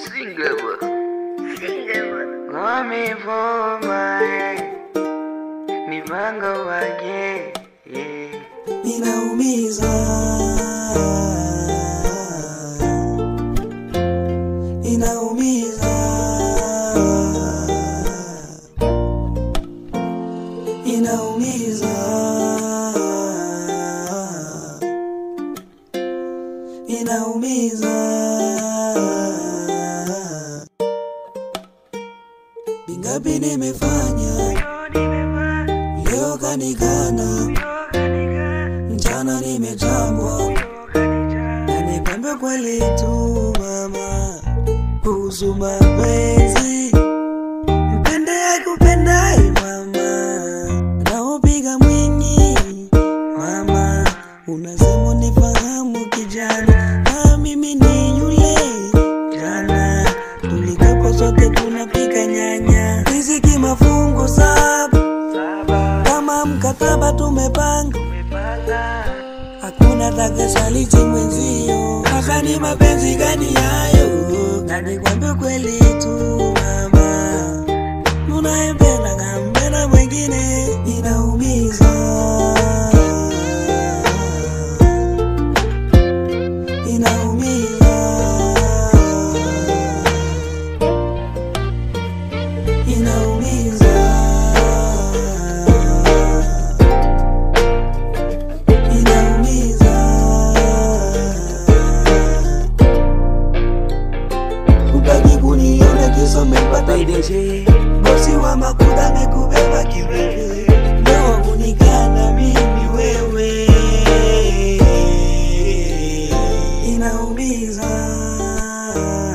Singable. Wamevoma mipango waje yeah. inaumiza inaumiza inaumiza inaumiza vingapi nimefanya leo kanikana mchana nimetambwa na nikwambia kweli tu mama kuhusu mapenzi mpende akupendaye mama naupiga mwingi mama unasema nifahamu kijana na mimi ni yule jana tulikapo sote tunapika nyanya riziki mafungu saba kama mkataba tumepanga hakuna takasaliti mwenzio hasa ni mapenzi gani yayo kanikwambia kweli tu mama unayempenda kampenda mwengine inaumiza inaumiza inaumiza inaumiza utaki kuniona kisa mepata ideje bosi wa makuta amekubeba kiwewe ndoa kunikana mimi wewe inaumiza